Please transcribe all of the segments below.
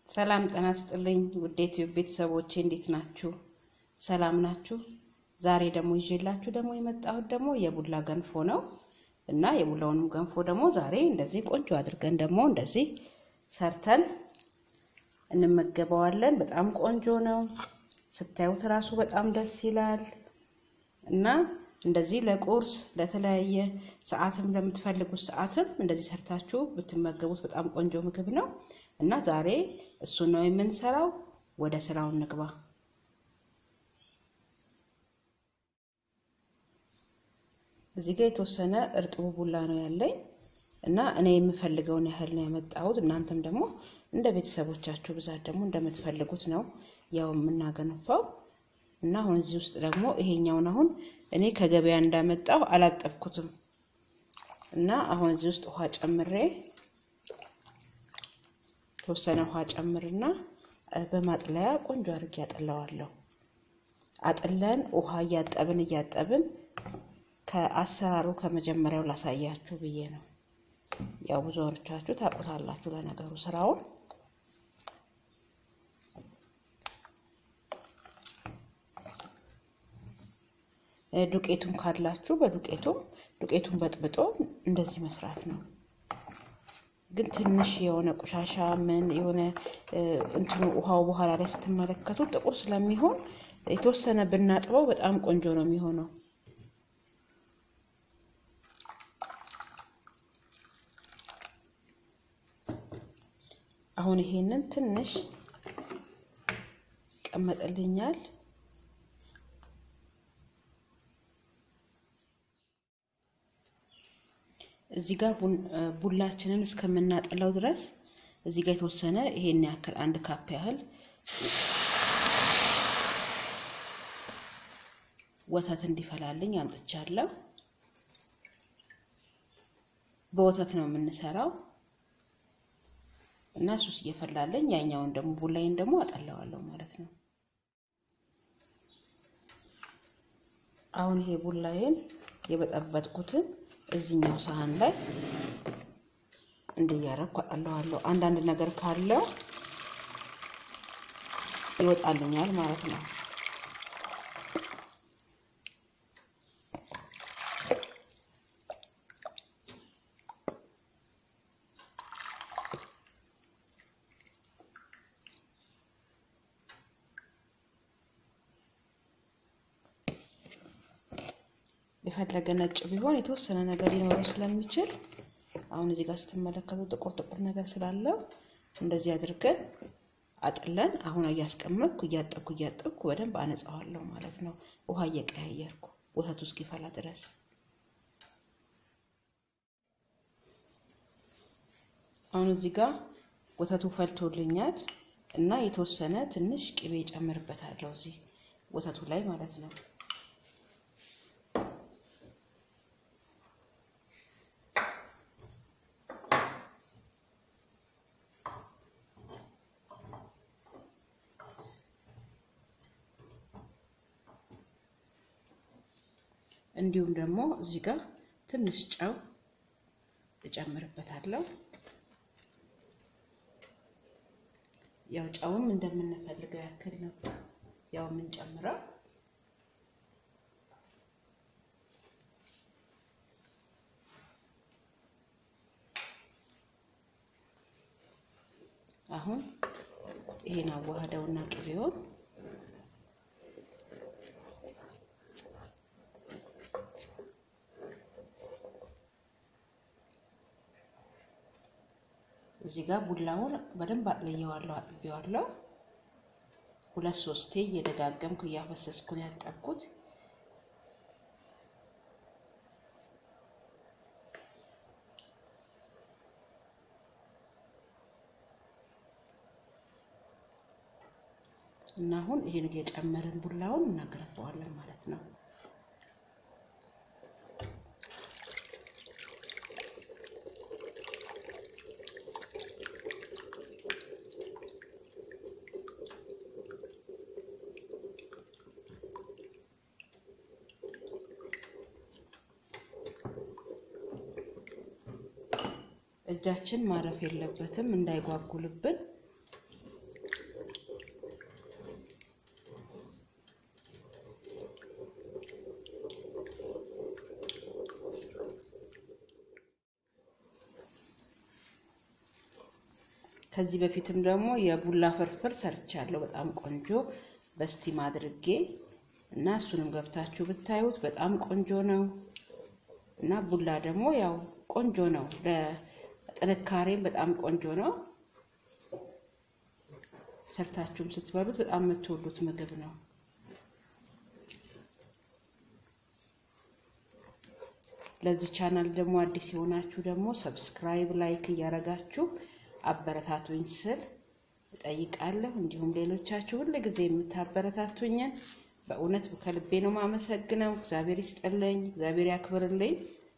ሰላም ጤና ይስጥልኝ ውድ ዩቲዩብ ቤተሰቦቼ እንዴት ናችሁ? ሰላም ናችሁ? ዛሬ ደግሞ ይዤላችሁ ደግሞ የመጣሁት ደግሞ የቡላ ገንፎ ነው እና የቡላውንም ገንፎ ደግሞ ዛሬ እንደዚህ ቆንጆ አድርገን ደግሞ እንደዚህ ሰርተን እንመገበዋለን። በጣም ቆንጆ ነው። ስታዩት እራሱ በጣም ደስ ይላል እና እንደዚህ ለቁርስ ለተለያየ ሰዓትም ለምትፈልጉት ሰዓትም እንደዚህ ሰርታችሁ ብትመገቡት በጣም ቆንጆ ምግብ ነው እና ዛሬ እሱን ነው የምንሰራው። ወደ ስራው እንግባ። እዚህ ጋር የተወሰነ እርጥቡ ቡላ ነው ያለኝ እና እኔ የምፈልገውን ያህል ነው ያመጣሁት። እናንተም ደግሞ እንደ ቤተሰቦቻችሁ ብዛት ደግሞ እንደምትፈልጉት ነው ያው የምናገነፋው እና አሁን እዚህ ውስጥ ደግሞ ይሄኛውን አሁን እኔ ከገበያ እንዳመጣው አላጠብኩትም እና አሁን እዚህ ውስጥ ውሃ ጨምሬ የተወሰነ ውሃ ጨምርና በማጥለያ ቆንጆ አድርጌ ያጠለዋለሁ። አጥለን ውሃ እያጠብን እያጠብን ከአሰራሩ ከመጀመሪያው ላሳያችሁ ብዬ ነው። ያው ብዙዎቻችሁ ታውቁታላችሁ ለነገሩ ስራውን ዱቄቱን ካላችሁ በዱቄቱም ዱቄቱን በጥብጦ እንደዚህ መስራት ነው። ግን ትንሽ የሆነ ቆሻሻ ምን የሆነ እንትኑ ውሃው በኋላ ላይ ስትመለከቱ ጥቁር ስለሚሆን የተወሰነ ብናጥበው በጣም ቆንጆ ነው የሚሆነው። አሁን ይሄንን ትንሽ ይቀመጥልኛል። እዚህ ጋር ቡላችንን እስከምናጠላው ድረስ እዚህ ጋር የተወሰነ ይሄን ያክል አንድ ካፕ ያህል ወተት እንዲፈላልኝ አምጥቻለሁ። በወተት ነው የምንሰራው እና እሱስ እየፈላልኝ ያኛውን ደግሞ ቡላይን ደግሞ አጠላዋለሁ ማለት ነው። አሁን ይሄ ቡላይን የበጠበጥኩትን እዚህኛው ሳህን ላይ እንዲያረኩ አጠለዋለሁ። አንዳንድ ነገር ካለው ይወጣልኛል ማለት ነው። የፈለገ ነጭ ቢሆን የተወሰነ ነገር ሊኖረው ስለሚችል አሁን እዚህ ጋር ስትመለከቱ ጥቁር ጥቁር ነገር ስላለው እንደዚህ አድርገን አጥለን አሁን እያስቀመጥኩ እያጠብኩ እያጠብኩ በደንብ አነጻዋለሁ ማለት ነው። ውሃ እየቀያየርኩ ወተቱ እስኪፈላ ድረስ አሁን እዚህ ጋር ወተቱ ፈልቶልኛል እና የተወሰነ ትንሽ ቅቤ ጨምርበታለሁ እዚህ ወተቱ ላይ ማለት ነው። እንዲሁም ደግሞ እዚህ ጋር ትንሽ ጨው እጨምርበታለሁ። ያው ጨውም እንደምንፈልገው ያክል ነው ያው የምንጨምረው። አሁን ይሄን አዋህደውና ቅቤውን እዚህ ጋር ቡላውን በደንብ አጥልየዋለሁ፣ አጥቤዋለሁ። ሁለት ሶስቴ እየደጋገምኩ እያፈሰስኩ ነው ያጠብኩት። እና አሁን ይሄን እየጨመርን ቡላውን እናገረፈዋለን ማለት ነው። እጃችን ማረፍ የለበትም እንዳይጓጉልብን ከዚህ በፊትም ደግሞ የቡላ ፍርፍር ሰርቻለሁ በጣም ቆንጆ በስቲም አድርጌ እና እሱንም ገብታችሁ ብታዩት በጣም ቆንጆ ነው። እና ቡላ ደግሞ ያው ቆንጆ ነው፣ ለጥንካሬም በጣም ቆንጆ ነው። ሰርታችሁም ስትበሉት በጣም የምትወዱት ምግብ ነው። ለዚህ ቻናል ደግሞ አዲስ የሆናችሁ ደግሞ ሰብስክራይብ፣ ላይክ እያደረጋችሁ አበረታቱኝ ስል እጠይቃለሁ። እንዲሁም ሌሎቻችሁ ሁል ጊዜ የምታበረታቱኝን በእውነት ከልቤ ነው ማመሰግነው። እግዚአብሔር ይስጥልኝ፣ እግዚአብሔር ያክብርልኝ።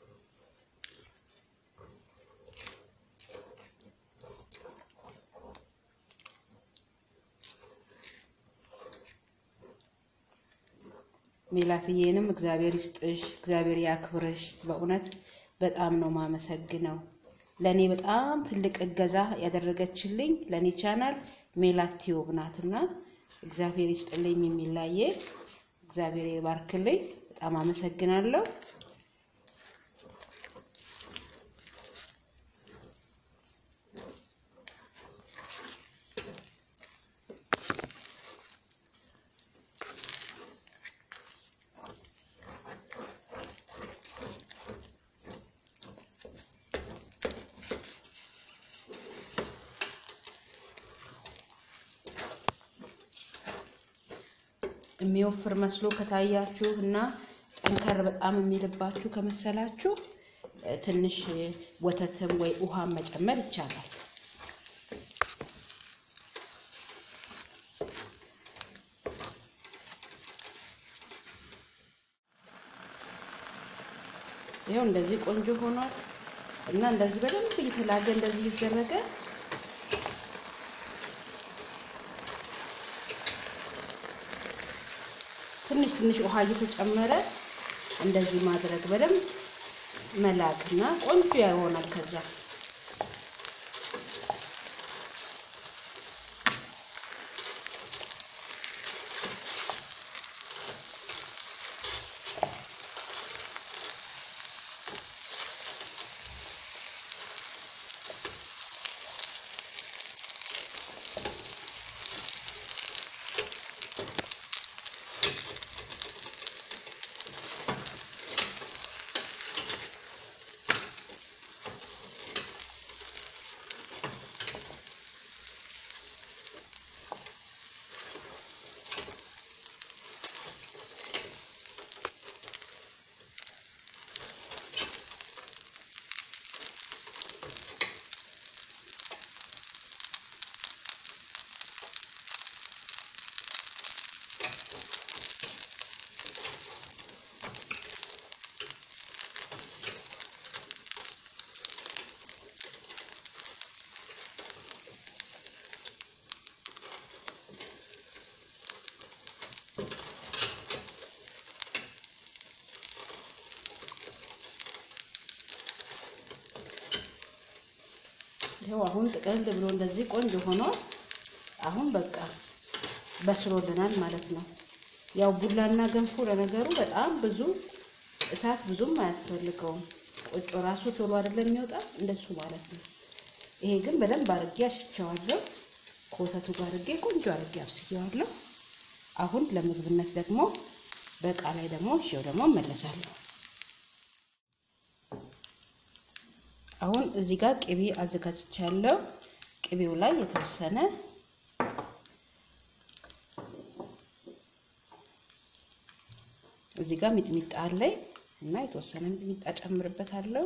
ሜላትዬንም እግዚአብሔር ይስጥሽ፣ እግዚአብሔር ያክብርሽ። በእውነት በጣም ነው ማመሰግነው። ለእኔ በጣም ትልቅ እገዛ ያደረገችልኝ ለእኔ ቻናል ሜላት ቲዩብ ናትና እግዚአብሔር ይስጥልኝ። የሚላየ እግዚአብሔር ይባርክልኝ። በጣም አመሰግናለሁ። የሚወፍር መስሎ ከታያችሁ እና ጠንከር በጣም የሚልባችሁ ከመሰላችሁ ትንሽ ወተትም ወይ ውሃም መጨመር ይቻላል። ይኸው እንደዚህ ቆንጆ ሆኗል እና እንደዚህ በደንብ እየተላገ እንደዚህ እየተደረገ ትንሽ ትንሽ ውሃ እየተጨመረ እንደዚህ ማድረግ በደንብ መላክና ቆንጆ ይሆናል። ከዛ ይኸው አሁን ጥቅልል ብሎ እንደዚህ ቆንጆ ሆኗል። አሁን በቃ በስሎልናል ማለት ነው። ያው ቡላና ገንፎ ለነገሩ በጣም ብዙ እሳት ብዙም አያስፈልገውም። ቆጮ ራሱ ቶሎ አይደለም የሚወጣ እንደሱ ማለት ነው። ይሄ ግን በደንብ አድርጌ አሽቸዋለሁ። ከወተቱ ጋር አድርጌ ቆንጆ አድርጌ አብስየዋለሁ። አሁን ለምግብነት ደግሞ በእቃ ላይ ደግሞ እሺው ደግሞ እመለሳለሁ። አሁን እዚህ ጋር ቅቤ አዘጋጅቻለሁ። ቅቤው ላይ የተወሰነ እዚህ ጋር ሚጥሚጣ አለኝ እና የተወሰነ ሚጥሚጣ ጨምርበታለሁ።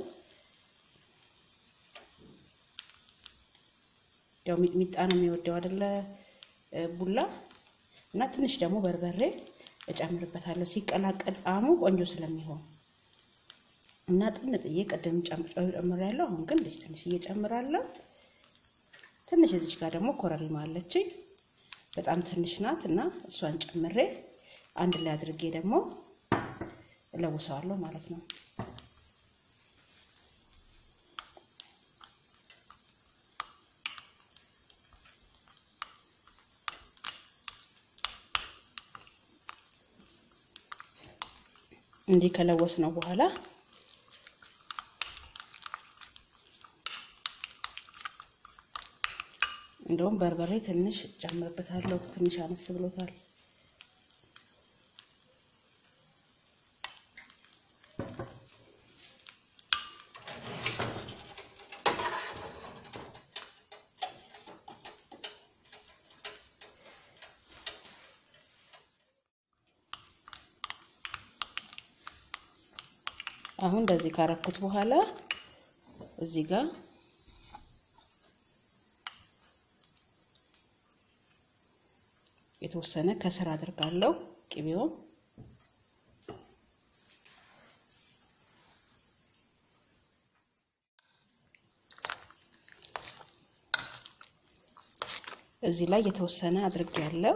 ያው ሚጥሚጣ ነው የሚወደው አይደለ ቡላ እና ትንሽ ደግሞ በርበሬ እጨምርበታለሁ ሲቀላቀል ጣዕሙ ቆንጆ ስለሚሆን እና ጥንጥዬ ቅድም ጨምሬያለሁ። አሁን ግን ልጅ ትንሽ እየጨምራለሁ። ትንሽ እዚች ጋር ደግሞ ኮረሪማ አለችኝ በጣም ትንሽ ናት እና እሷን ጨምሬ አንድ ላይ አድርጌ ደግሞ እለውሰዋለሁ ማለት ነው። እንዲህ ከለወስ ነው በኋላ እንደውም በርበሬ ትንሽ ጨምርበታለሁ። ትንሽ አነስ ብሎታል። አሁን እንደዚህ ካረኩት በኋላ እዚህ ጋር የተወሰነ ከስር አድርጋለሁ ቅቤውን እዚህ ላይ የተወሰነ አድርጌ ያለው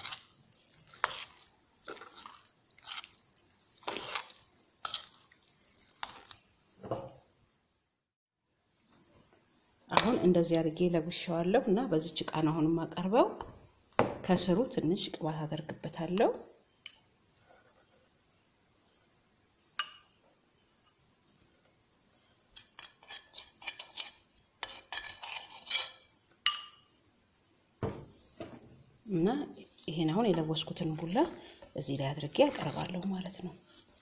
አሁን እንደዚህ አድርጌ ለጉሻዋለሁ እና በዚች እቃ ነው አሁን የማቀርበው። ከስሩ ትንሽ ቅባት አደርግበታለሁ። እና ይሄን አሁን የለወስኩትን ቡላ እዚህ ላይ አድርጌ አቀርባለሁ ማለት ነው።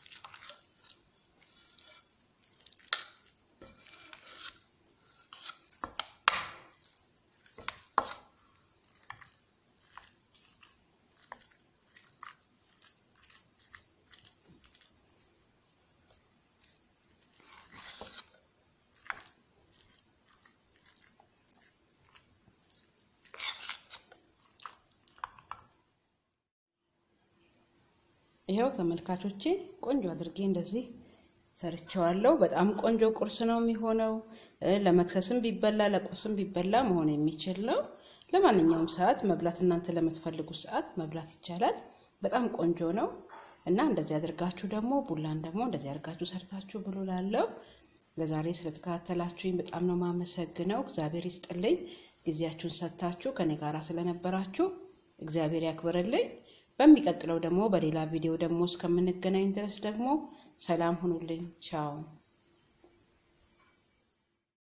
ይኸው ተመልካቾቼ ቆንጆ አድርጌ እንደዚህ ሰርቸዋለሁ። በጣም ቆንጆ ቁርስ ነው የሚሆነው። ለመክሰስም ቢበላ ለቁርስም ቢበላ መሆን የሚችል ነው። ለማንኛውም ሰዓት መብላት እናንተ ለምትፈልጉት ሰዓት መብላት ይቻላል። በጣም ቆንጆ ነው እና እንደዚህ አድርጋችሁ ደግሞ ቡላን ደግሞ እንደዚህ አድርጋችሁ ሰርታችሁ ብሉ። ላለው ለዛሬ ስለተከታተላችሁኝ በጣም ነው ማመሰግነው። እግዚአብሔር ይስጥልኝ። ጊዜያችሁን ሰጥታችሁ ከኔ ጋር ስለነበራችሁ እግዚአብሔር ያክብርልኝ። በሚቀጥለው ደግሞ በሌላ ቪዲዮ ደግሞ እስከምንገናኝ ድረስ ደግሞ ሰላም ሁኑልኝ። ቻው